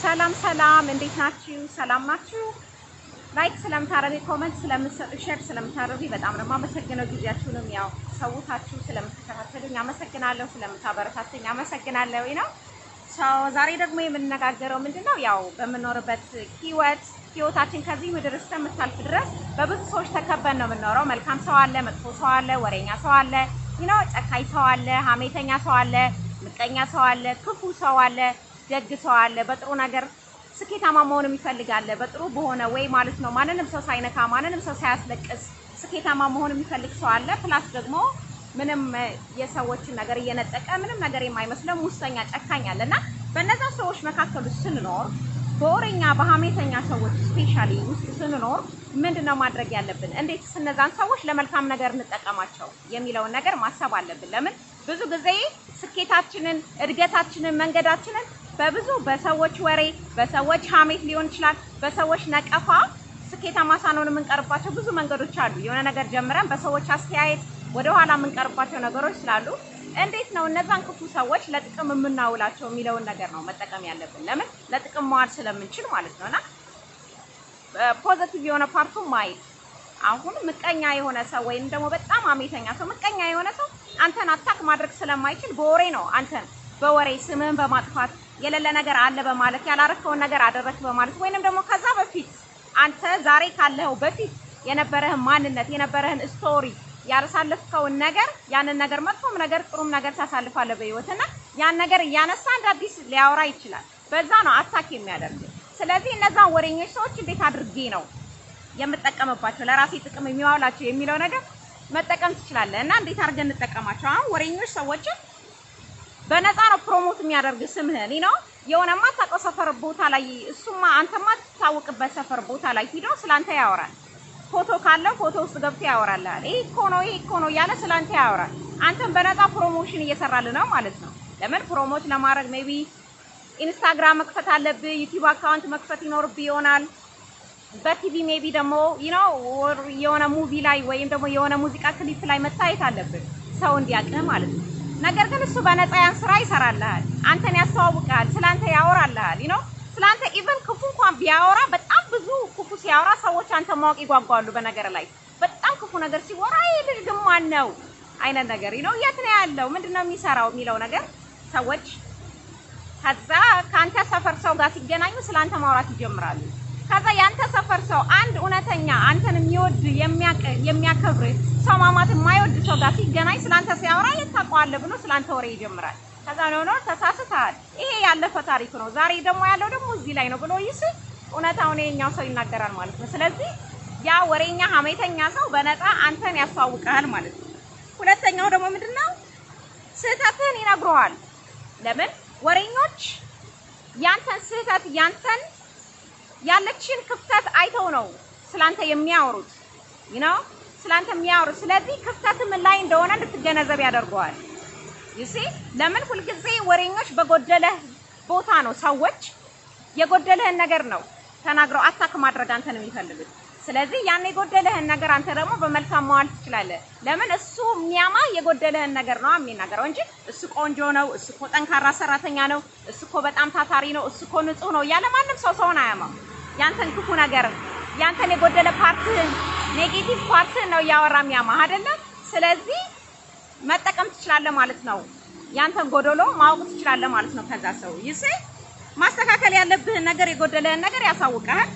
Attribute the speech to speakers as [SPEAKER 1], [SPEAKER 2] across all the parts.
[SPEAKER 1] ሰላም ሰላም፣ እንዴት ናችሁ? ሰላም ናችሁ? ላይክ ስለምታረጉ ኮመንት ስለምትሰጡ ሼር ስለምታደርጉ በጣም ነው የማመሰግነው። ጊዜያችሁንም ያው ሰውታችሁ ስለምትከታተሉኝ አመሰግናለሁ። ስለምታበረታቱኝ አመሰግናለሁ ነው ሰው ዛሬ ደግሞ የምንነጋገረው ምንድን ነው? ያው በምንኖርበት ህይወት ህይወታችን ከዚህ ምድር እስከምታልፍ ድረስ በብዙ ሰዎች ተከበን ነው የምንኖረው። መልካም ሰው አለ፣ መጥፎ ሰው አለ፣ ወሬኛ ሰው አለ፣ ነው ጨካኝ ሰው አለ፣ ሀሜተኛ ሰው አለ፣ ምቀኛ ሰው አለ፣ ክፉ ሰው አለ፣ ደግ ሰው አለ። በጥሩ ነገር ስኬታማ መሆን የሚፈልግ አለ፣ በጥሩ በሆነ ወይ ማለት ነው። ማንንም ሰው ሳይነካ ማንንም ሰው ሳያስለቅስ ስኬታማ መሆን የሚፈልግ ሰው አለ። ፕላስ ደግሞ ምንም የሰዎችን ነገር እየነጠቀ ምንም ነገር የማይመስለው ሙሰኛ ጨካኝ አለ እና በእነዛ ሰዎች መካከል ውስጥ ስንኖር በወሬኛ በሀሜተኛ ሰዎች ስፔሻሊ ውስጥ ስንኖር ምንድን ነው ማድረግ ያለብን? እንዴት እነዛን ሰዎች ለመልካም ነገር እንጠቀማቸው የሚለውን ነገር ማሰብ አለብን። ለምን ብዙ ጊዜ ስኬታችንን፣ እድገታችንን፣ መንገዳችንን በብዙ በሰዎች ወሬ፣ በሰዎች ሀሜት ሊሆን ይችላል፣ በሰዎች ነቀፋ ስኬታማ ሳንሆን የምንቀርባቸው ብዙ መንገዶች አሉ። የሆነ ነገር ጀምረን በሰዎች አስተያየት ወደ ኋላ የምንቀርባቸው ነገሮች ስላሉ እንዴት ነው እነዛን ክፉ ሰዎች ለጥቅም የምናውላቸው የሚለውን ነገር ነው መጠቀም ያለብን። ለምን ለጥቅም መዋል ስለምንችል ማለት ነውና ፖዘቲቭ የሆነ ፓርቱ ማየት። አሁን ምቀኛ የሆነ ሰው ወይም ደግሞ በጣም አሜተኛ ሰው ምቀኛ የሆነ ሰው አንተን አታክ ማድረግ ስለማይችል በወሬ ነው አንተን በወሬ ስምህን በማጥፋት የሌለ ነገር አለ በማለት ያላረከውን ነገር አደረክ በማለት ወይንም ደግሞ ከዛ በፊት አንተ ዛሬ ካለኸው በፊት የነበረህን ማንነት የነበረህን ስቶሪ ያሳለፍከውን ነገር ያንን ነገር መጥፎም ነገር ጥሩም ነገር ታሳልፋለህ በህይወትና ያን ነገር እያነሳ እንደ አዲስ ሊያወራ ይችላል። በዛ ነው አታክ የሚያደርግ። ስለዚህ እነዛን ወሬኞች ሰዎች እንዴት አድርጌ ነው የምጠቀምባቸው ለራሴ ጥቅም የሚዋላቸው የሚለው ነገር መጠቀም ትችላለህ። እና እንዴት አድርገን እንጠቀማቸው? አሁን ወሬኞች ሰዎችን በነፃ ነው ፕሮሞት የሚያደርግ ስምህን ነው የሆነ የማታውቀው ሰፈር ቦታ ላይ እሱማ አንተ የማትታወቅበት ሰፈር ቦታ ላይ ሂዶ ስላንተ ያወራል። ፎቶ ካለው ፎቶ ውስጥ ገብቶ ያወራልሃል። ይሄ እኮ ነው ይሄ እኮ ነው እያለ ስላንተ ያወራል። አንተም በነፃ ፕሮሞሽን እየሰራልህ ነው ማለት ነው። ለምን ፕሮሞት ለማድረግ ሜቢ ኢንስታግራም መክፈት አለብህ፣ ዩቲዩብ አካውንት መክፈት ይኖርብህ ይሆናል። በቲቪ ሜቢ ደግሞ ነው የሆነ ሙቪ ላይ ወይም ደግሞ የሆነ ሙዚቃ ክሊፕ ላይ መታየት አለብህ ሰው እንዲያውቅህ ማለት ነው። ነገር ግን እሱ በነፃ ያን ስራ ይሰራልሃል። አንተን ያስተዋውቃል፣ ስላንተ ያወራልሃል። ነው ስላንተ ኢቨን ክፉ እንኳን ቢያወራ በጣም ብዙ ክፉ ሲያወራ ሰዎች አንተ ማወቅ ይጓጓሉ። በነገር ላይ በጣም ክፉ ነገር ሲወራ ይሄ ልጅ ግን ማን ነው አይነት ነገር ነው። የት ነው ያለው? ምንድነው የሚሰራው የሚለው ነገር ሰዎች ከዛ ከአንተ ሰፈር ሰው ጋር ሲገናኙ ስላንተ ማውራት ይጀምራሉ። ከዛ ያንተ ሰፈር ሰው አንድ እውነተኛ አንተን የሚወድ የሚያከብር ሰው ማማት የማይወድ ሰው ጋር ሲገናኝ ስላንተ ሲያወራ የት ታውቀዋለህ ብሎ ስላንተ ወሬ ይጀምራል። ከዛ ነው ነው ተሳስተሃል፣ ይሄ ያለፈ ታሪክ ነው፣ ዛሬ ደግሞ ያለው ደግሞ እዚህ ላይ ነው ብሎ ይስ እውነታውን የኛው ሰው ይናገራል ማለት ነው። ስለዚህ ያ ወሬኛ ሀሜተኛ ሰው በነፃ አንተን ያስተዋውቃል ማለት ነው። ሁለተኛው ደግሞ ምንድነው ስህተትህን ይነግረዋል። ለምን ወሬኞች ያንተን ስህተት ያንተን ያለችን ክፍተት አይተው ነው ስላንተ የሚያወሩት ነው ስላንተ የሚያወሩት። ስለዚህ ክፍተት ምን ላይ እንደሆነ እንድትገነዘብ ያደርገዋል። ይሲ ለምን ሁልጊዜ ወሬኞች በጎደለህ ቦታ ነው ሰዎች የጎደለህን ነገር ነው ተናግረው አታክ ማድረግ አንተን የሚፈልጉት። ስለዚህ ያን የጎደለህን ነገር አንተ ደግሞ በመልካም መዋል ትችላለህ። ለምን እሱ የሚያማ የጎደለህን ነገር ነው የሚናገረው እንጂ እሱ ቆንጆ ነው፣ እሱ እኮ ጠንካራ ሰራተኛ ነው፣ እሱ እኮ በጣም ታታሪ ነው፣ እሱ እኮ ንጹህ ነው እያለ ማንም ሰው ሰውን አያማም። ያንተን ክፉ ነገር ያንተን የጎደለ ፓርትህን ኔጌቲቭ ፓርትህን ነው እያወራ የሚያማህ አይደለም። ስለዚህ መጠቀም ትችላለህ ማለት ነው። ያንተን ጎደሎ ማወቅ ትችላለህ ማለት ነው። ከዛ ሰው ይስ ማስተካከል ያለብህን ነገር የጎደለህን ነገር ያሳውቀሃል።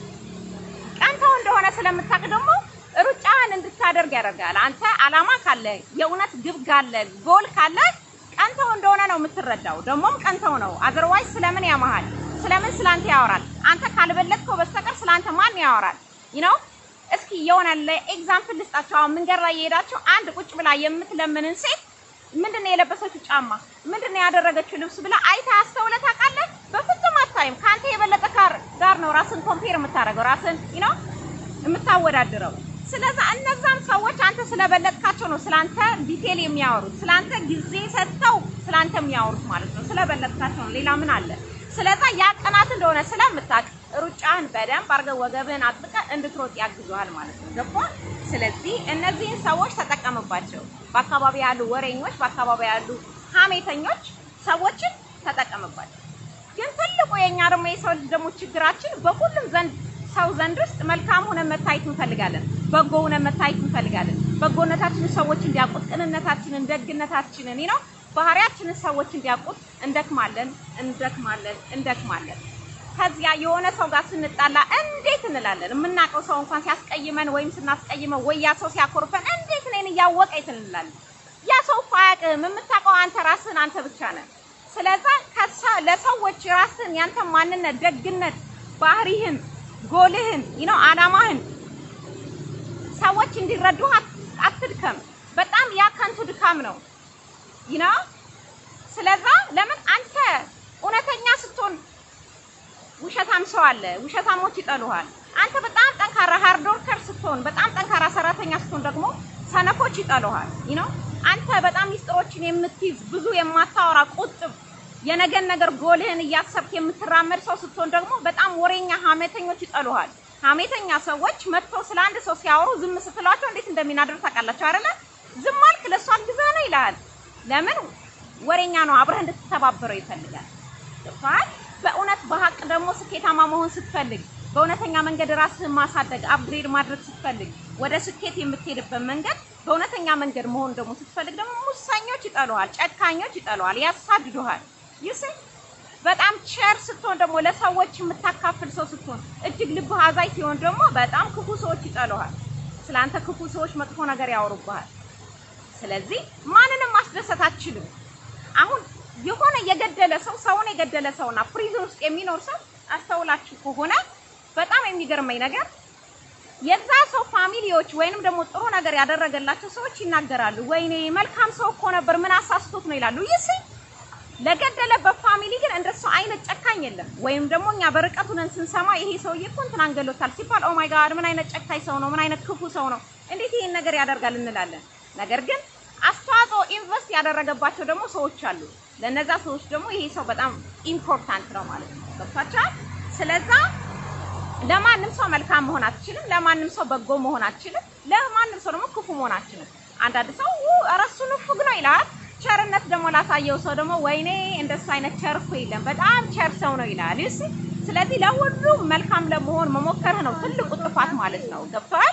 [SPEAKER 1] ቀንተው እንደሆነ ስለምታውቅ ደግሞ ሩጫህን እንድታደርግ ያደርጋል። አንተ አላማ ካለ የእውነት ግብ ካለ ጎል ካለ ቀንተው እንደሆነ ነው የምትረዳው። ደግሞም ቀንተው ነው። አዘርዋይዝ ስለምን ያማሃል? ስለምን ስላንተ ያወራል? አንተ ካልበለጥከው በስተቀር ስላንተ ማን ያወራል? ነው እስኪ የሆነ ለኤግዛምፕል ልስጣቸው። አሁን መንገድ ላይ የሄዳቸው አንድ ቁጭ ብላ የምትለምንን ሴት ምንድነው የለበሰችው ጫማ፣ ምንድነው ያደረገችው ልብስ ብላ አይታ አስተውለህ ታውቃለህ? በፍጹም አታይም። ከአንተ የበለጠ ጋር ነው ራስን ኮምፔር የምታደርገው ራስን ነው የምታወዳድረው። ስለዛ እነዛን ሰዎች አንተ ስለበለጥካቸው ነው ስላንተ ዲቴል የሚያወሩት፣ ስላንተ ጊዜ ሰጥተው ስላንተ የሚያወሩት ማለት ነው። ስለበለጥካቸው ነው። ሌላ ምን አለ? ስለዛ ያ ቀናት እንደሆነ ስለምታውቅ ሩጫህን በደንብ አድርገህ ወገብህን አጥብቀህ እንድትሮጥ ያግዙሃል ማለት ነው። ገባህ? ስለዚህ እነዚህን ሰዎች ተጠቀምባቸው። በአካባቢ ያሉ ወሬኞች፣ በአካባቢ ያሉ ሀሜተኞች ሰዎችን ተጠቀምባቸው። ግን ትልቁ የኛ ደግሞ የሰው ልጅ ደግሞ ችግራችን በሁሉም ዘንድ ሰው ዘንድ ውስጥ መልካም ሆነን መታየት እንፈልጋለን። በጎ ሆነን መታየት እንፈልጋለን። በጎነታችንን ሰዎች እንዲያውቁት፣ ቅንነታችንን፣ ደግነታችንን ነው ባህሪያችንን ሰዎች እንዲያውቁት እንደክማለን እንደክማለን እንደክማለን። ከዚያ የሆነ ሰው ጋር ስንጣላ እንዴት እንላለን? የምናውቀው ሰው እንኳን ሲያስቀይመን ወይም ስናስቀይመው ወይ ያ ሰው ሲያኮርፈን እንዴት እኔን እያወቀ የት እንላለን? ያ ሰው እኮ አያውቅም። የምታውቀው አንተ ራስህን አንተ ብቻ ነህ። ስለዛ ለሰዎች ራስህን ያንተ ማንነት፣ ደግነት፣ ባህሪህን፣ ጎልህን ነው አላማህን ሰዎች እንዲረዱህ አትድከም። በጣም ያ ከንቱ ድካም ነው ይና ስለዛ ለምን አንተ እውነተኛ ስትሆን ውሸታም ሰው አለ፣ ውሸታሞች ይጠሉሃል። አንተ በጣም ጠንካራ ሃርድ ወርከር ስትሆን፣ በጣም ጠንካራ ሰራተኛ ስትሆን ደግሞ ሰነፎች ይጠሉሃል። ይኖ አንተ በጣም ሚስጥሮችን የምትይዝ ብዙ የማታወራ ቁጥብ፣ የነገን ነገር ጎልህን እያሰብክ የምትራመድ ሰው ስትሆን ደግሞ በጣም ወሬኛ ሀሜተኞች ይጠሉሃል። ሀሜተኛ ሰዎች መጥተው ስለ አንድ ሰው ሲያወሩ ዝም ስትሏቸው እንዴት እንደሚናደሩ ታውቃላችሁ አይደለ? ዝም አልክ ለእሱ አግዘህ ነው ይልሃል። ለምን ወሬኛ ነው፣ አብረህ እንድትተባበረው ይፈልጋል። ገብቶሃል? በእውነት በሀቅ ደግሞ ስኬታማ መሆን ስትፈልግ፣ በእውነተኛ መንገድ ራስህን ማሳደግ አፕግሬድ ማድረግ ስትፈልግ፣ ወደ ስኬት የምትሄድበት መንገድ በእውነተኛ መንገድ መሆን ደግሞ ስትፈልግ ደግሞ ሙሰኞች ይጠሉሃል፣ ጨካኞች ይጠሉሃል፣ ያሳድዱሃል። ይስ በጣም ቸር ስትሆን ደግሞ ለሰዎች የምታካፍል ሰው ስትሆን፣ እጅግ ልብህ አዛኝ ሲሆን ደግሞ በጣም ክፉ ሰዎች ይጠሉሃል። ስለአንተ ክፉ ሰዎች መጥፎ ነገር ያወሩብሃል። ስለዚህ ማንንም ማስደሰት አትችልም። አሁን የሆነ የገደለ ሰው ሰውን የገደለ ሰውና ፕሪዝን ውስጥ የሚኖር ሰው አስተውላችሁ ከሆነ በጣም የሚገርመኝ ነገር የዛ ሰው ፋሚሊዎች ወይንም ደግሞ ጥሩ ነገር ያደረገላቸው ሰዎች ይናገራሉ። ወይኔ መልካም ሰው እኮ ነበር፣ ምን አሳስቶት ነው ይላሉ። ይስ ለገደለበት ፋሚሊ ግን እንደሱ አይነት ጨካኝ የለም። ወይም ደግሞ እኛ በርቀቱ ነን ስንሰማ ይሄ ሰውዬ እኮ እንትን አንገሎታል ሲባል ኦ ማይ ጋድ ምን አይነት ጨካኝ ሰው ነው፣ ምን አይነት ክፉ ሰው ነው፣ እንዴት ይሄን ነገር ያደርጋል እንላለን። ነገር ግን አስተዋጽኦ ኢንቨስት ያደረገባቸው ደግሞ ሰዎች አሉ። ለነዛ ሰዎች ደግሞ ይሄ ሰው በጣም ኢምፖርታንት ነው ማለት ነው። ገብቷችኋል? ስለዛ ለማንም ሰው መልካም መሆን አትችልም። ለማንም ሰው በጎ መሆን አትችልም። ለማንም ሰው ደግሞ ክፉ መሆን አትችልም። አንዳንድ ሰው ኧረ እሱ ንፉግ ነው ይላል። ቸርነት ደግሞ ላሳየው ሰው ደግሞ ወይኔ እንደሱ አይነት ቸር እኮ የለም በጣም ቸር ሰው ነው ይላል። እሺ፣ ስለዚህ ለሁሉም መልካም ለመሆን መሞከርህ ነው ትልቁ ጥፋት ማለት ነው። ገብቶሃል?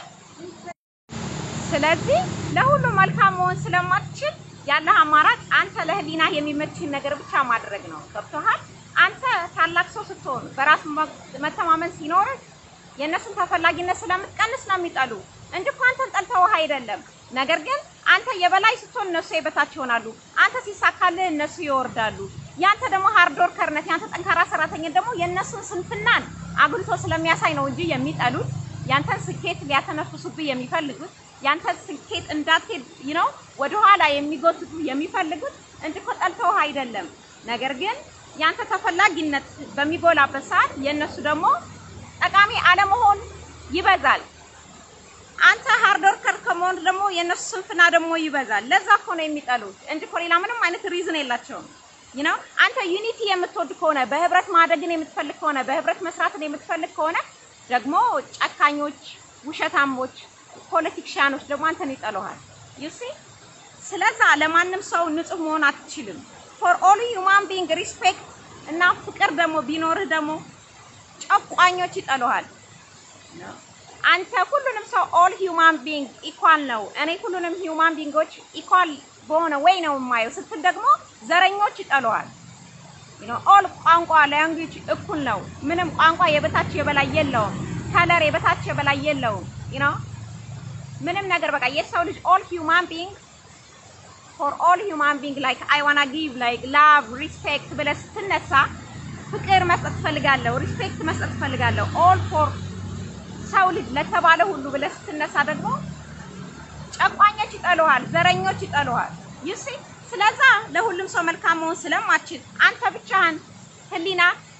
[SPEAKER 1] ስለዚህ ለሁሉም መልካም መሆን ስለማትችል ያለህ አማራጭ አንተ ለህሊና የሚመችህን ነገር ብቻ ማድረግ ነው። ገብቶሃል? አንተ ታላቅ ሰው ስትሆን በራስ መተማመን ሲኖርህ የእነሱን ተፈላጊነት ስለምትቀንስ ነው የሚጠሉ እንጂ እኮ አንተን ጠልተውህ አይደለም። ነገር ግን አንተ የበላይ ስትሆን እነሱ የበታች ይሆናሉ። አንተ ሲሳካልህ እነሱ ይወርዳሉ። ያንተ ደግሞ ሃርድ ወርከርነት፣ ያንተ ጠንካራ ሰራተኝነት ደግሞ የእነሱን ስንፍናን አጉልቶ ስለሚያሳይ ነው እንጂ የሚጠሉት ያንተን ስኬት ሊያተነፍሱብህ የሚፈልጉት ያንተን ስኬት እንዳትሄድ ነው ወደኋላ የሚጎትቱ የሚፈልጉት እንጂ እኮ ጠልተውህ አይደለም። ነገር ግን ያንተ ተፈላጊነት በሚጎላበት ሰዓት የእነሱ ደግሞ ጠቃሚ አለመሆን ይበዛል። አንተ ሃርድ ወርከር ከመሆን ደግሞ የእነሱ ስንፍና ደግሞ ይበዛል። ለዛ እኮ ነው የሚጠሉት እንጂ እኮ ሌላ ምንም አይነት ሪዝን የላቸውም። ነው አንተ ዩኒቲ የምትወድ ከሆነ በህብረት ማደግን የምትፈልግ ከሆነ በህብረት መስራትን የምትፈልግ ከሆነ ደግሞ ጨካኞች፣ ውሸታሞች፣ ፖለቲክሻኖች ደግሞ አንተን ይጠሉሃል። ዩሲ ስለዛ ለማንም ሰው ንጹህ መሆን አትችልም። ፎር ኦል ሂውማን ቢንግ ሪስፔክት እና ፍቅር ደግሞ ቢኖርህ ደግሞ ጨቋኞች ይጠሉሃል። አንተ ሁሉንም ሰው ኦል ሂውማን ቢንግ ኢኳል ነው፣ እኔ ሁሉንም ሂውማን ቢንጎች ኢኳል በሆነ ወይ ነው የማየው ስትል ደግሞ ዘረኞች ይጠሉሃል። ኦል ቋንቋ ላንጉጅ እኩል ነው። ምንም ቋንቋ የበታች የበላይ የለውም። ከለር የበታች የበላይ የለውም። ዩ ምንም ነገር በቃ የሰው ልጅ ኦል ሂውማን ቢንግ ፎር ኦል ሂውማን ቢንግ ላይክ አይ ዋና ጊቭ ላይክ ላቭ ሪስፔክት ብለህ ስትነሳ ፍቅር መስጠት ትፈልጋለሁ፣ ሪስፔክት መስጠት ትፈልጋለሁ ኦል ፎር ሰው ልጅ ለተባለ ሁሉ ብለህ ስትነሳ ደግሞ ጨቋኞች ይጠሉሃል፣ ዘረኞች ይጠሉሃል። ዩሲ ስለዛ ለሁሉም ሰው መልካም መሆን ስለማችል አንተ ብቻህን ህሊና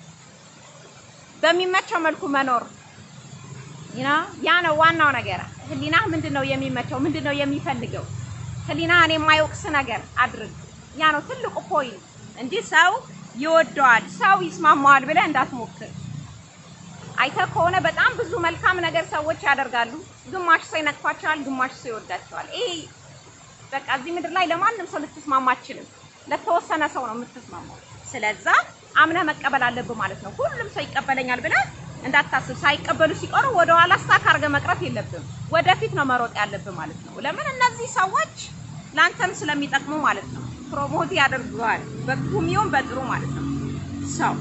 [SPEAKER 1] በሚመቸው መልኩ መኖር ያ ነው ዋናው ነገር። ህሊና ምንድን ነው የሚመቸው? ምንድን ነው የሚፈልገው? ህሊናህን የማይወቅስ ነገር አድርግ። ያ ነው ትልቁ ፖይንት እንጂ ሰው ይወደዋል፣ ሰው ይስማማዋል ብለህ እንዳትሞክር። አይተህ ከሆነ በጣም ብዙ መልካም ነገር ሰዎች ያደርጋሉ። ግማሽ ሰው ይነቅፋቸዋል፣ ግማሽ ሰው ይወዳቸዋል። ይሄ በቃ እዚህ ምድር ላይ ለማንም ሰው ልትስማማ አትችልም። ለተወሰነ ሰው ነው የምትስማማው። ስለዛ አምነህ መቀበል አለብህ ማለት ነው። ሁሉም ሰው ይቀበለኛል ብለህ እንዳታስብ። ሳይቀበሉ ሲቀሩ ወደ ኋላ ስታክ አድርገህ መቅረት የለብም። ወደፊት ነው መሮጥ ያለብህ ማለት ነው። ለምን እነዚህ ሰዎች ለአንተም ስለሚጠቅሙ ማለት ነው። ፕሮሞት ያደርገዋል በክፉም ይሁን በጥሩ ማለት ነው። ሰው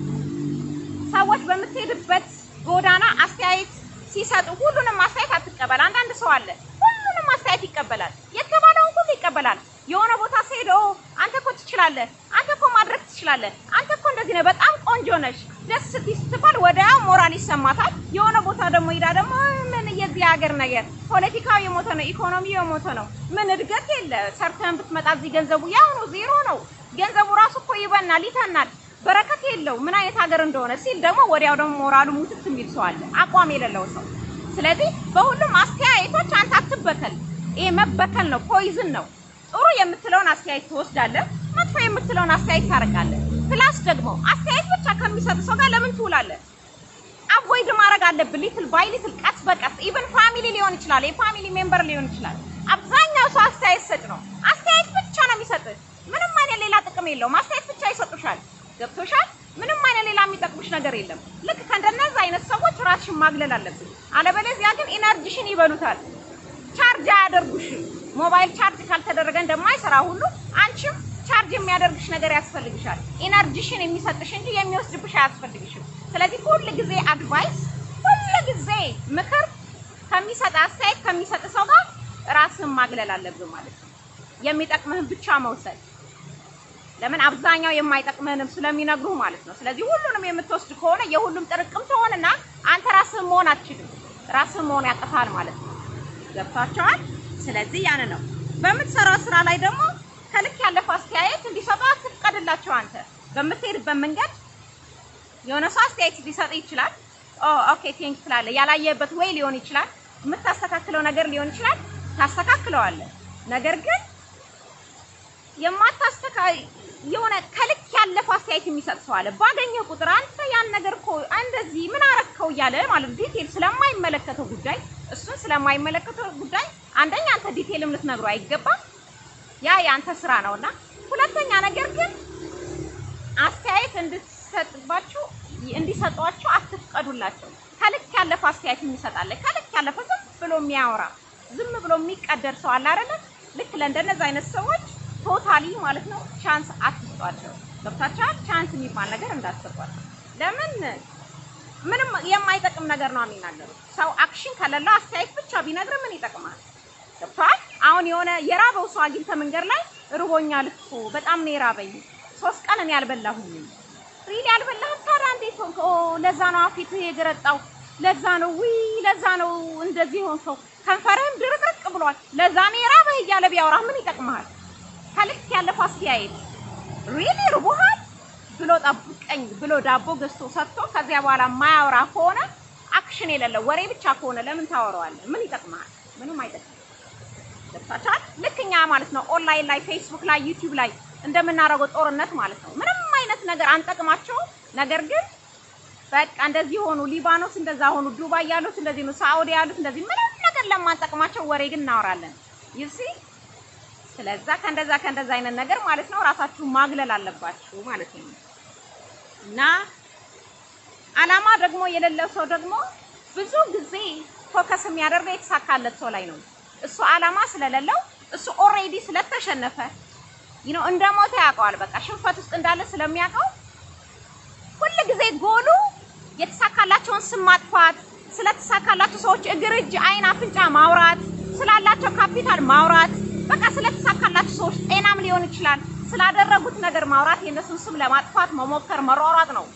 [SPEAKER 1] ሰዎች በምትሄድበት ጎዳና አስተያየት ሲሰጡ ሁሉንም አስተያየት አትቀበል። አንዳንድ ሰው አለ ሁሉንም አስተያየት ይቀበላል። የተባለውን ሁሉ ይቀበላል። የሆነ ቦታ ሲሄድ ኦ አንተ እኮ ትችላለህ፣ አንተ እኮ ማድረግ ትችላለህ፣ አንተ እኮ እንደዚህ ነው፣ በጣም ቆንጆ ነሽ፣ ደስ ስትይ ስትባል ወዲያው ሞራል ይሰማታል። የሆነ ቦታ ደግሞ ሄዳ ደግሞ ምን የዚህ ሀገር ነገር ፖለቲካው የሞተ ነው፣ ኢኮኖሚው የሞተ ነው፣ ምን እድገት የለ፣ ሰርተን ብትመጣ እዚህ ገንዘቡ ያው ነው፣ ዜሮ ነው። ገንዘቡ ራሱ እኮ ይበናል፣ ይተናል፣ በረከት የለው፣ ምን አይነት ሀገር እንደሆነ ሲል ደግሞ ወዲያው ደግሞ ሞራሉ ሙትት የሚል ሰው አለ፣ አቋም የሌለው ሰው። ስለዚህ በሁሉም አስተያየቶች አንተ አትበከል። ይሄ መበከል ነው፣ ፖይዝን ነው። ጥሩ የምትለውን አስተያየት ትወስዳለህ፣ መጥፎ የምትለውን አስተያየት ታረቃለህ። ፕላስ ደግሞ አስተያየት ብቻ ከሚሰጥ ሰው ጋር ለምን ትውላለህ? አቮይድ ማድረግ አለብን። ሊትል ባይ ሊትል፣ ቀስ በቀስ ኢቨን ፋሚሊ ሊሆን ይችላል፣ የፋሚሊ ሜምበር ሊሆን ይችላል። አብዛኛው ሰው አስተያየት ሰጭ ነው። አስተያየት ብቻ ነው የሚሰጥህ። ምንም አይነት ሌላ ጥቅም የለውም። አስተያየት ብቻ ይሰጡሻል። ገብቶሻል? ምንም አይነት ሌላ የሚጠቅሙሽ ነገር የለም። ልክ ከእንደነዛ አይነት ሰዎች ራስሽን ማግለል አለብን። አለበለዚያ ግን ኢነርጂሽን ይበሉታል። ቻርጅ አያደርጉሽም። ሞባይል ቻርጅ ካልተደረገ እንደማይሰራ ሁሉ አንቺም ቻርጅ የሚያደርግሽ ነገር ያስፈልግሻል። ኢነርጂሽን የሚሰጥሽ እንጂ የሚወስድብሽ አያስፈልግሽም። ስለዚህ ሁል ጊዜ አድቫይስ፣ ሁል ጊዜ ምክር ከሚሰጥ አስተያየት ከሚሰጥ ሰው ጋር ራስህን ማግለል አለብን ማለት ነው። የሚጠቅምህን ብቻ መውሰድ። ለምን አብዛኛው የማይጠቅምህንም ስለሚነግሩህ ማለት ነው። ስለዚህ ሁሉንም የምትወስድ ከሆነ የሁሉም ጥርቅም ትሆንና አንተ ራስህን መሆን አትችልም። ራስህን መሆን ያቅታል ማለት ነው። ገብቷቸዋል። ስለዚህ ያን ነው በምትሰራው ስራ ላይ ደግሞ ከልክ ያለፈ አስተያየት እንዲሰጡ አትፍቀድላቸው። አንተ በምትሄድበት መንገድ የሆነ ሰው አስተያየት ሊሰጥ ይችላል። ኦ ኦኬ ቴንክ ትላለህ። ያላየበት ወይ ሊሆን ይችላል። የምታስተካክለው ነገር ሊሆን ይችላል። ታስተካክለዋለህ። ነገር ግን የማታስተካ የሆነ ከልክ ያለፈ አስተያየት የሚሰጥ ሰው አለ። ባገኘ ቁጥር አንተ ያን ነገር እኮ እንደዚህ ምን አረከው እያለ ማለት ዲቴል ስለማይመለከተው ጉዳይ እሱን ስለማይመለከተው ጉዳይ አንደኛ አንተ ዲቴልም ልትነግሩ አይገባም። ያ የአንተ ስራ ነውና፣ ሁለተኛ ነገር ግን አስተያየት እንድትሰጥባችሁ እንዲሰጧቸው አትፍቀዱላቸው። ከልክ ያለፈ አስተያየት የሚሰጣለ ከልክ ያለፈ ዝም ብሎ የሚያወራ ዝም ብሎ የሚቀደር ሰው አለ አይደለ? ልክ ለእንደነዚህ አይነት ሰዎች ቶታሊ ማለት ነው ቻንስ አትስጧቸው። ገብታችኋል? ቻንስ የሚባል ነገር እንዳትሰጧቸው። ለምን ምንም የማይጠቅም ነገር ነው የሚናገሩት። ሰው አክሽን ከሌለው አስተያየት ብቻ ቢነግር ምን ይጠቅማል? ገብቶሃል? አሁን የሆነ የራበው ሰው አግኝተህ መንገድ ላይ ርቦኛል እኮ በጣም ነው የራበኝ፣ ሶስት ቀን እኔ አልበላሁኝም። ሪሊ አልበላህም? ታዲያ እንዴት ሆንክ? ኦ ለዛ ነው አፊት የገረጣው፣ ለዛ ነው ዊ ለዛ ነው እንደዚህ ሆንከው፣ ከንፈርህም ድርቅርቅ ብሏል፣ ለዛ ነው የራበህ እያለ ቢያወራህ ምን ይጠቅምሃል? ከልክ ያለፈ አስተያየት ሪሊ ርቦሃል ብሎ ጠብቀኝ ብሎ ዳቦ ገዝቶ ሰጥቶ ከዚያ በኋላ የማያወራ ከሆነ አክሽን የሌለው ወሬ ብቻ ከሆነ ለምን ታወራዋለህ? ምን ይጠቅምሃል? ምንም አይጠቅም። ገብታችኋል? ልክ እኛ ማለት ነው ኦንላይን ላይ ፌስቡክ ላይ ዩቲዩብ ላይ እንደምናደርገው ጦርነት ማለት ነው። ምንም አይነት ነገር አንጠቅማቸው። ነገር ግን በቃ እንደዚህ ሆኑ፣ ሊባኖስ እንደዛ ሆኑ፣ ዱባይ ያሉት እንደዚህ ነው፣ ሳዑዲ ያሉት እንደዚህ፣ ምንም ነገር ለማንጠቅማቸው ወሬ ግን እናወራለን። ይሲ ስለዛ ከእንደዛ ከእንደዛ አይነት ነገር ማለት ነው ራሳችሁ ማግለል አለባችሁ ማለት ነው። እና አላማ ደግሞ የሌለው ሰው ደግሞ ብዙ ጊዜ ፎከስ የሚያደርገው የተሳካለት ሰው ላይ ነው። እሱ አላማ ስለሌለው እሱ ኦልሬዲ ስለተሸነፈ ይኖ እንደ ሞተ ያውቀዋል። በቃ ሽንፈት ውስጥ እንዳለ ስለሚያውቀው ሁል ጊዜ ጎሉ የተሳካላቸውን ስም ማጥፋት፣ ስለተሳካላቸው ሰዎች እግር፣ እጅ፣ አይን፣ አፍንጫ ማውራት፣ ስላላቸው ካፒታል ማውራት፣ በቃ ስለተሳካላቸው ሰዎች ጤናም ሊሆን ይችላል ስላደረጉት ነገር ማውራት፣ የእነሱን ስም ለማጥፋት መሞከር፣ መሯሯጥ ነው።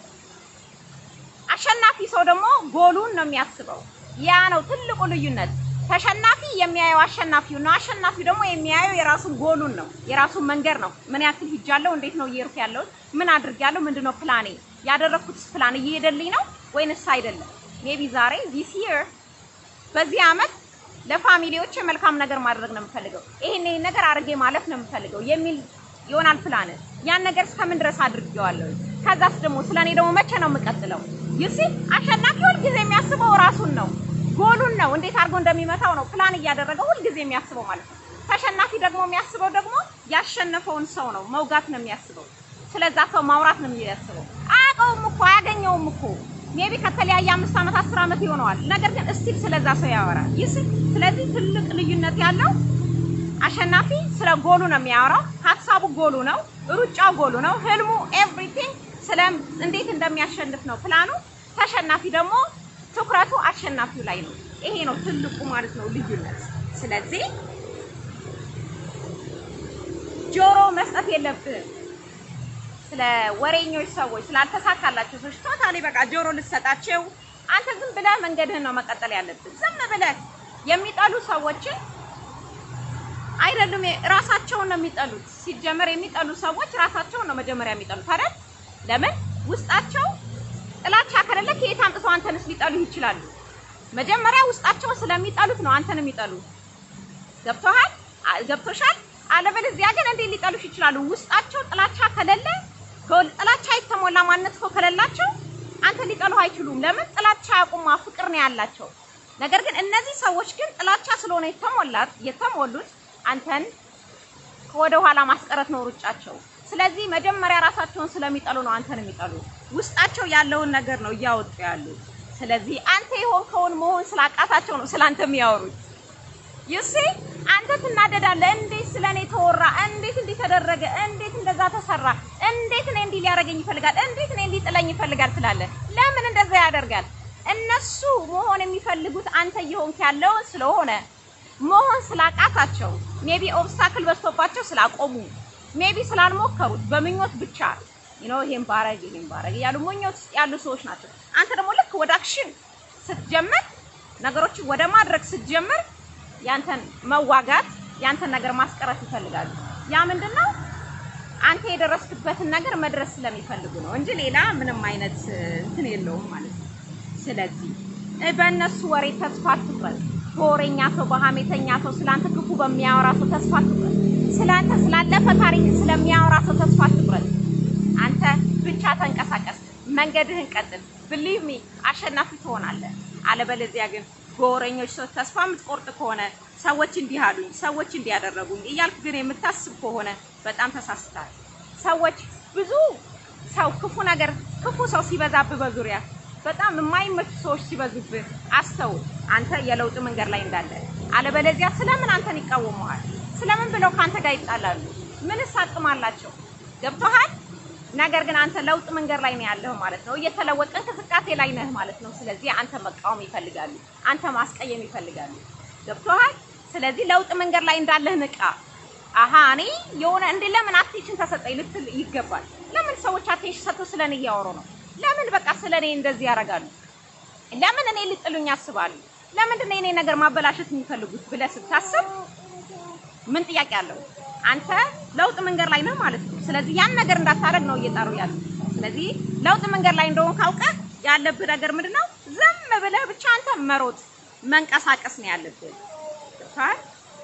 [SPEAKER 1] አሸናፊ ሰው ደግሞ ጎሉን ነው የሚያስበው። ያ ነው ትልቁ ልዩነት። ተሸናፊ የሚያየው አሸናፊው ነው። አሸናፊው ደግሞ የሚያየው የራሱን ጎሉን ነው፣ የራሱን መንገድ ነው። ምን ያክል ሂጃለሁ፣ እንዴት ነው እየሄድኩ ያለሁት፣ ምን አድርጌያለሁ፣ ምንድነው ፕላኔ፣ ያደረኩትስ ፕላን እየሄደልኝ ነው ወይንስ አይደለም? ሜቢ ዛሬ ዚስ ይር በዚህ አመት ለፋሚሊዎች መልካም ነገር ማድረግ ነው የምፈልገው፣ ይሄን ይሄን ነገር አድርጌ ማለፍ ነው የምፈልገው የሚል ይሆናል ፕላን። ያን ነገር እስከምን ድረስ አድርጌዋለሁ? ከዛስ ደግሞ ስለኔ ደግሞ መቼ ነው የምቀጥለው? ዩሲ አሸናፊ ሁልጊዜ የሚያስበው ራሱን ነው ጎሉን ነው እንዴት አድርጎ እንደሚመታው ነው ፕላን እያደረገ ሁልጊዜ የሚያስበው ማለት ነው። ተሸናፊ ደግሞ የሚያስበው ደግሞ ያሸነፈውን ሰው ነው መውጋት ነው የሚያስበው። ስለዛ ሰው ማውራት ነው የሚያስበው። አያውቀውም እኮ አያገኘውም እኮ ሜቢ ከተለያየ አምስት ዓመት አስር ዓመት ይሆነዋል። ነገር ግን እስቲል ስለዛ ሰው ያወራል። ይስ ስለዚህ ትልቅ ልዩነት ያለው አሸናፊ ስለ ጎሉ ነው የሚያወራው። ሀሳቡ ጎሉ ነው፣ ሩጫው ጎሉ ነው፣ ህልሙ ኤቭሪቲንግ ስለ እንዴት እንደሚያሸንፍ ነው ፕላኑ። ተሸናፊ ደግሞ ትኩረቱ አሸናፊው ላይ ነው። ይሄ ነው ትልቁ ማለት ነው ልዩነት። ስለዚህ ጆሮ መስጠት የለብህም። ስለ ወሬኞች ሰዎች ስላልተሳካላቸው ሰዎች ቶታሊ በቃ ጆሮ ልትሰጣቸው፣ አንተ ዝም ብለህ መንገድህን ነው መቀጠል ያለብን። ዝም ብለህ የሚጠሉ ሰዎችን አይደሉም ራሳቸውን ነው የሚጠሉት። ሲጀመር የሚጠሉ ሰዎች ራሳቸውን ነው መጀመሪያ የሚጠሉት አይደል? ለምን ውስጣቸው ጥላቻ ከሌለ ከየት አምጥተው አንተንስ ሊጠሉ ይችላሉ? መጀመሪያ ውስጣቸውን ስለሚጠሉት ነው አንተን የሚጠሉ። ገብቶሃል? ገብቶሻል? አለበለዚያ ግን እንዴት ሊጠሉሽ ይችላሉ? ውስጣቸው ጥላቻ ከሌለ ጥላቻ የተሞላ ማንነት እኮ ከሌላቸው አንተ ሊጠሉ አይችሉም። ለምን? ጥላቻ ያቁማ ፍቅር ነው ያላቸው። ነገር ግን እነዚህ ሰዎች ግን ጥላቻ ስለሆነ የተሞላት የተሞሉት አንተን ወደ ኋላ ማስቀረት ነው ሩጫቸው። ስለዚህ መጀመሪያ ራሳቸውን ስለሚጠሉ ነው አንተን የሚጠሉ። ውስጣቸው ያለውን ነገር ነው እያወጡ ያሉት። ስለዚህ አንተ የሆንከውን መሆን ስላቃታቸው ነው ስላንተ የሚያወሩት። ይሲ አንተ ትናደዳለህ። እንዴት ስለኔ ተወራ? እንዴት እንዲህ ተደረገ? እንዴት እንደዛ ተሰራ? እንዴት እኔ እንዲህ ሊያደርገኝ ይፈልጋል? እንዴት እኔ እንዲጥለኝ ይፈልጋል ትላለህ። ለምን እንደዛ ያደርጋል? እነሱ መሆን የሚፈልጉት አንተ እየሆንክ ያለውን ስለሆነ መሆን ስላቃታቸው ሜቢ ኦብስታክል በዝቶባቸው ስላቆሙ ሜቢ ስላልሞከሩት በምኞት ብቻ ነው ይሄን ባረግ ይሄን ባረግ ያሉ ምኞት ውስጥ ያሉ ሰዎች ናቸው። አንተ ደግሞ ልክ ወደ አክሽን ስትጀምር ነገሮችን ወደ ማድረግ ስትጀምር ያንተን መዋጋት ያንተን ነገር ማስቀረት ይፈልጋሉ። ያ ምንድነው? አንተ የደረስክበትን ነገር መድረስ ስለሚፈልጉ ነው እንጂ ሌላ ምንም አይነት እንትን የለውም ማለት ነው። ስለዚህ በእነሱ ወሬ ተስፋ አትቁረጥ። በወሬኛ ሰው፣ በሀሜተኛ ሰው፣ ስላንተ ክፉ በሚያወራ ሰው ተስፋ አትቁረጥ። ስላንተ ስላለፈ ታሪክ ስለሚያወራ ሰው ተስፋ አትቁረጥ። አንተ ብቻ ተንቀሳቀስ፣ መንገድህን ቀጥል። ብሊቭ ሚ አሸናፊ ትሆናለህ። አለበለዚያ ግን በወሬኞች ሰው ተስፋ የምትቆርጥ ከሆነ ሰዎች እንዲህ አሉኝ፣ ሰዎች እንዲህ ያደረጉኝ እያልክ ግን የምታስብ ከሆነ በጣም ተሳስታል። ሰዎች ብዙ ሰው ክፉ ነገር ክፉ ሰው ሲበዛብህ በዙሪያ በጣም የማይመቹ ሰዎች ሲበዙብህ አስተውል፣ አንተ የለውጥ መንገድ ላይ እንዳለ። አለበለዚያ ስለምን አንተን ይቃወመዋል? ስለምን ብለው ከአንተ ጋር ይጣላሉ? ምንስ አቅም አላቸው? ገብቶሃል? ነገር ግን አንተ ለውጥ መንገድ ላይ ነው ያለህ ማለት ነው። እየተለወጠ እንቅስቃሴ ላይ ነህ ማለት ነው። ስለዚህ አንተ መቃወም ይፈልጋሉ፣ አንተ ማስቀየም ይፈልጋሉ። ገብቶሃል? ስለዚህ ለውጥ መንገድ ላይ እንዳለህ ንቃ። አሃ እኔ የሆነ እንዴ ለምን አቴንሽን ተሰጠኝ ልትል ይገባል። ለምን ሰዎች አቴንሽን ሰጥተው ስለኔ እያወሩ ነው? ለምን በቃ ስለኔ እንደዚህ ያደርጋሉ? ለምን እኔ ሊጥሉኝ ያስባሉ? ለምንድን ነው የኔ ነገር ማበላሸት የሚፈልጉት ብለህ ስታስብ ምን ጥያቄ አለው? አንተ ለውጥ መንገድ ላይ ነህ ማለት ነው። ስለዚህ ያን ነገር እንዳታደርግ ነው እየጠሩ ያሉ። ስለዚህ ለውጥ መንገድ ላይ እንደሆን ካውቀህ ያለብህ ነገር ምንድነው? ዝም ብለህ ብቻ አንተ መሮጥ መንቀሳቀስ ነው ያለብህ። ገብቶሃል?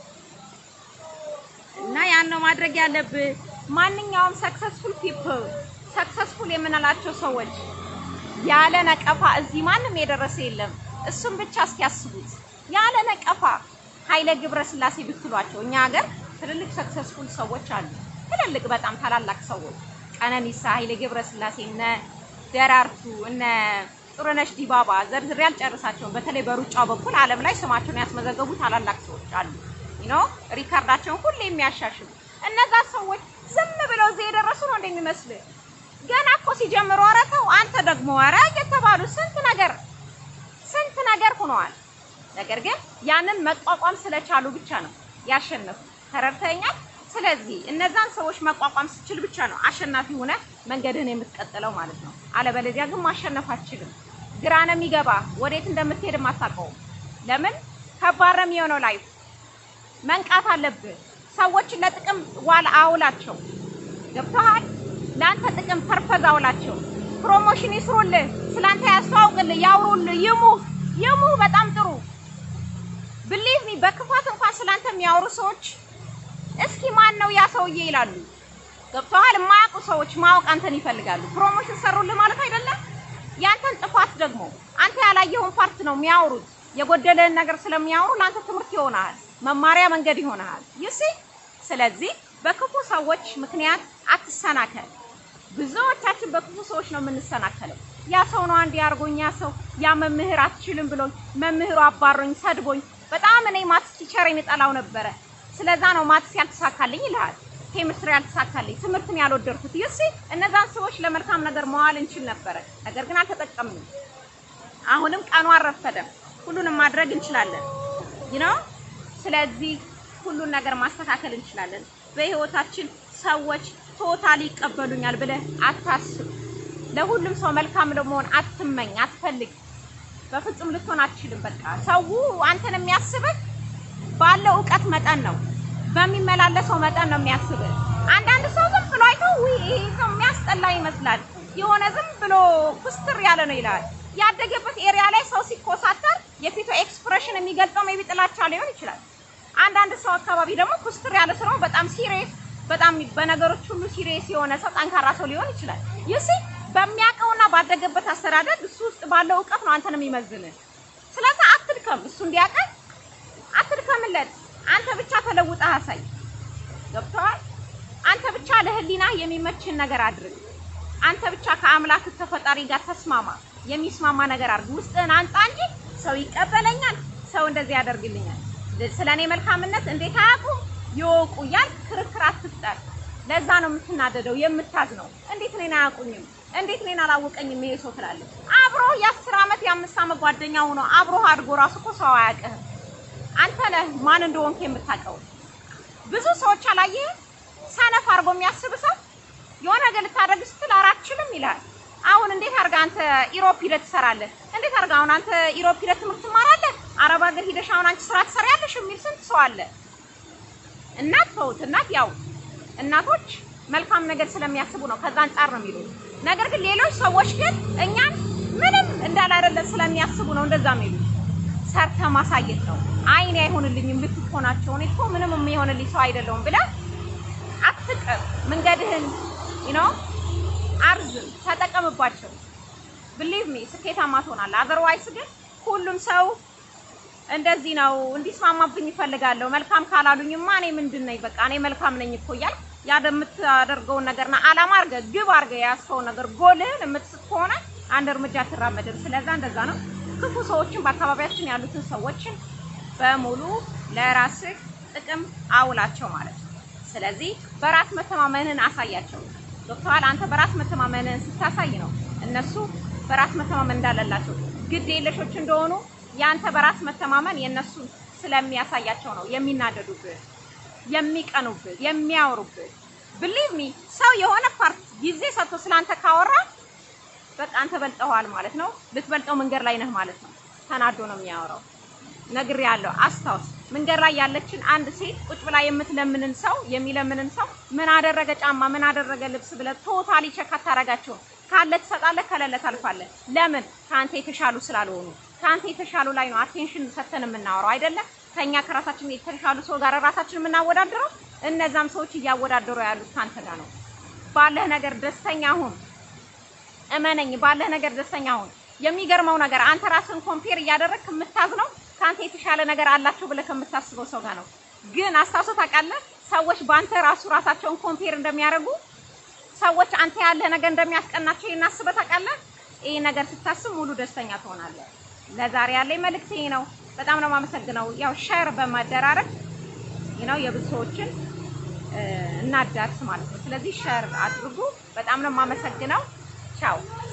[SPEAKER 1] እና ያን ነው ማድረግ ያለብህ። ማንኛውም ሰክሰስፉል ፒፕል ሰክሰስፉል የምንላቸው ሰዎች ያለ ነቀፋ እዚህ ማንም የደረሰ የለም። እሱም ብቻ እስኪያስቡት ያለ ነቀፋ ኃይለ ገብረ ስላሴ ብትሏቸው እኛ ሀገር ትልልቅ ሰክሰስፉል ሰዎች አሉ። ትልልቅ በጣም ታላላቅ ሰዎች ቀነኒሳ፣ ኃይለ ገብረ ስላሴ፣ እነ ደራርቱ፣ እነ ጥሩነሽ ዲባባ ዘርዝሬ አልጨርሳቸውም። በተለይ በሩጫው በኩል ዓለም ላይ ስማቸውን ያስመዘገቡ ታላላቅ ሰዎች አሉ። ዩ ኖ ሪካርዳቸውን ሁሌ የሚያሻሽሉ እነዛ ሰዎች ዝም ብለው እዚህ የደረሱ ነው እንደሚመስልህ። ገና እኮ ሲጀምሩ ኧረ ተው አንተ ደግሞ ኧረ እየተባሉ ስንት ነገር ስንት ነገር ሆነዋል። ነገር ግን ያንን መቋቋም ስለቻሉ ብቻ ነው ያሸነፉ። ተረድተኛል። ስለዚህ እነዛን ሰዎች መቋቋም ስችል ብቻ ነው አሸናፊ ሆነ መንገድህን የምትቀጥለው ማለት ነው። አለበለዚያ ግን ማሸነፍ አትችልም። ግራ ነው የሚገባ፣ ወዴት እንደምትሄድም አታውቀውም። ለምን ከባድ ነው የሚሆነው ላይፍ። መንቃት አለብህ። ሰዎችን ለጥቅም ዋል አውላቸው። ገብቶሃል? ለአንተ ጥቅም ፐርፐዝ አውላቸው። ፕሮሞሽን ይስሩልህ፣ ስላንተ ያስተዋውቅልህ፣ ያውሩልህ፣ ይሙህ ይሙህ። በጣም ጥሩ ብሊቭ ሚ በክፋት እንኳን ስላንተ የሚያወሩ ሰዎች እስኪ ማን ነው ያ ሰውዬ ይላሉ። ገብቶሃል? የማያውቁ ሰዎች ማወቅ አንተን ይፈልጋሉ። ፕሮሞሽን ሰሩልህ ማለት አይደለም። ያንተን ጥፋት ደግሞ አንተ ያላየኸውን ፓርት ነው የሚያወሩት። የጎደለህን ነገር ስለሚያወሩ ለአንተ ትምህርት ይሆናል፣ መማሪያ መንገድ ይሆናል። ይሲ ስለዚህ በክፉ ሰዎች ምክንያት አትሰናከል። ብዙዎቻችን በክፉ ሰዎች ነው የምንሰናከለው። ያ ሰው ነው አንድ ያርጎኝ፣ ያ ሰው ያ መምህር አትችልም ብሎኝ፣ መምህሩ አባሮኝ፣ ሰድቦኝ፣ በጣም እኔ ማትስ ቲቸሬን እጠላው ነበረ። ስለዛ ነው ማትስ ያልተሳካልኝ ይልሃል። ኬሚስትሪ ያልተሳካልኝ፣ ትምህርትን ያልወደድኩት። ይሲ እነዛን ሰዎች ለመልካም ነገር መዋል እንችል ነበረ፣ ነገር ግን አልተጠቀምንም። አሁንም ቀኑ አልረፈደም። ሁሉንም ማድረግ እንችላለን ነው። ስለዚህ ሁሉን ነገር ማስተካከል እንችላለን። በህይወታችን ሰዎች ቶታሊ ይቀበሉኛል ብለህ አታስብ። ለሁሉም ሰው መልካም ለመሆን አትመኝ፣ አትፈልግ። በፍጹም ልትሆን አትችልም። በቃ ሰው አንተን የሚያስብህ ባለው እውቀት መጠን ነው፣ በሚመላለሰው መጠን ነው የሚያስብህ። አንዳንድ ሰው ዝም ብሎ አይቶ ውይ ይሄ ሰው የሚያስጠላ ይመስላል፣ የሆነ ዝም ብሎ ኩስትር ያለ ነው ይላል። ያደገበት ኤሪያ ላይ ሰው ሲኮሳተር የፊቱ ኤክስፕሬሽን የሚገልጸው ሜቢ ጥላቻ ሊሆን ይችላል። አንዳንድ ሰው አካባቢ ደግሞ ኩስትር ያለ ሰው በጣም ሲሪየስ በጣም በነገሮች ሁሉ ሲሪየስ የሆነ ሰው ጠንካራ ሰው ሊሆን ይችላል። ይሲ በሚያውቀውና ባደገበት አስተዳደግ እሱ ውስጥ ባለው እውቀት ነው አንተን የሚመዝንህ። ስለዚህ አትድከም፣ እሱ እንዲያውቅህ አትድከምለት። አንተ ብቻ ተለውጠህ አሳይ። ገብቶሃል? አንተ ብቻ ለህሊና የሚመችን ነገር አድርግ። አንተ ብቻ ከአምላክ ከፈጣሪ ጋር ተስማማ። የሚስማማ ነገር አድርግ። ውስጥህን አንጻ እንጂ ሰው ይቀበለኛል፣ ሰው እንደዚህ ያደርግልኛል፣ ስለ እኔ መልካምነት እንዴት አያውቁም ይወቁ እያልክ ክርክር አትፍጠር። ለዛ ነው የምትናደደው የምታዝነው። እንዴት እኔን አያውቁኝም? እንዴት እኔን አላወቀኝም ይሄ ሰው ትላለህ። አብሮ የአስር ዓመት የአምስት ዓመት ጓደኛ ሆኖ አብሮ አድጎ ራሱ እኮ ሰው አያውቅህም። አንተ ነህ ማን እንደሆንክ የምታውቀው። ብዙ ሰዎች አላየህም? ሰነፍ አድርጎ የሚያስብ ሰው የሆነ ነገር ልታደርግ ስትል አራችልም ይላል። አሁን እንዴት አድርጋ አንተ ኢሮፕ ሂደህ ትሰራለህ? እንዴት አድርጋ አሁን አንተ ኢሮፕ ሂደህ ትምህርት ትማራለህ? አረብ ሀገር ሂደሽ አሁን አንቺ ስራ ትሰሪያለሽ የሚል ስንት ሰው አለ። እናት ተውት። እናት ያው እናቶች መልካም ነገር ስለሚያስቡ ነው ከዛ አንጻር ነው የሚሉት። ነገር ግን ሌሎች ሰዎች ግን እኛን ምንም እንዳላደለ ስለሚያስቡ ነው እንደዛ የሚሉት። ሰርተ ማሳየት ነው። አይኔ አይሆንልኝም ልትሆናቸው እኔ እኮ ምንም የሚሆንልኝ ሰው አይደለሁም ብለህ አትቅር። መንገድህን ዩ አርዝም፣ ተጠቀምባቸው። ብሊቭ ሚ ስኬታማ ትሆናለህ። አዘርዋይስ ግን ሁሉም ሰው እንደዚህ ነው እንዲስማማብኝ ይፈልጋለሁ። መልካም ካላሉኝማ እኔ ምንድን ነኝ? በቃ እኔ መልካም ነኝ እኮ እያልክ ያ የምታደርገውን ነገርና አላማ አድርገህ ግብ አድርገህ የያዝከውን ነገር ጎልህን የምትስት ከሆነ አንድ እርምጃ አትራመድም። ስለዛ እንደዛ ነው። ክፉ ሰዎችን በአካባቢያችን ያሉትን ሰዎችን በሙሉ ለራስህ ጥቅም አውላቸው ማለት ነው። ስለዚህ በራስ መተማመንህን አሳያቸው። ዶክተር አንተ በራስ መተማመንህን ስታሳይ ነው እነሱ በራስ መተማመን እንዳለላቸው ግድ የለሾች እንደሆኑ ያንተ በራስ መተማመን የነሱ ስለሚያሳያቸው ነው የሚናደዱብህ፣ የሚቀኑብህ፣ የሚያወሩብህ። ብሊቭ ሚ ሰው የሆነ ፓርት ጊዜ ሰጥቶ ስላንተ ካወራ በቃ አንተ በልጠዋል ማለት ነው። ልትበልጠው መንገድ ላይ ነህ ማለት ነው። ተናዶ ነው የሚያወራው። ነግሬያለሁ። አስታውስ፣ መንገድ ላይ ያለችን አንድ ሴት ቁጭ ብላ የምትለምንን ሰው የሚለምንን ሰው ምን አደረገ ጫማ፣ ምን አደረገ ልብስ ብለህ ቶታሊ ቸክ አታደርጋቸውም። ካለ ትሰጣለህ፣ ከሌለ ታልፋለህ። ለምን? ከአንተ የተሻሉ ስላልሆኑ ከአንተ የተሻሉ ላይ ነው አቴንሽን ሰተን የምናወራው አይደለ? ከኛ ከራሳችን የተሻሉ ሰው ጋር ራሳችን የምናወዳድረው። እነዛም ሰዎች እያወዳደሩ ያሉት ከአንተ ጋር ነው። ባለህ ነገር ደስተኛ ሁን። እመነኝ፣ ባለህ ነገር ደስተኛ ሁን። የሚገርመው ነገር አንተ ራስን ኮምፔር እያደረግክ የምታዝነው ከአንተ የተሻለ ነገር አላቸው ብለህ ከምታስበው ሰው ጋር ነው። ግን አስታውሰው ታውቃለህ? ሰዎች በአንተ ራሱ ራሳቸውን ኮምፔር እንደሚያደርጉ ሰዎች አንተ ያለህ ነገር እንደሚያስቀናቸው እናስበህ ታውቃለህ? ይህ ነገር ስታስብ ሙሉ ደስተኛ ትሆናለህ። ለዛሬ ያለኝ መልእክት ይሄ ነው። በጣም ነው የማመሰግነው። ያው ሼር በማደራረግ ነው የብዙ ሰዎችን እናዳርስ ማለት ነው። ስለዚህ ሼር አድርጉ። በጣም ነው የማመሰግነው። ቻው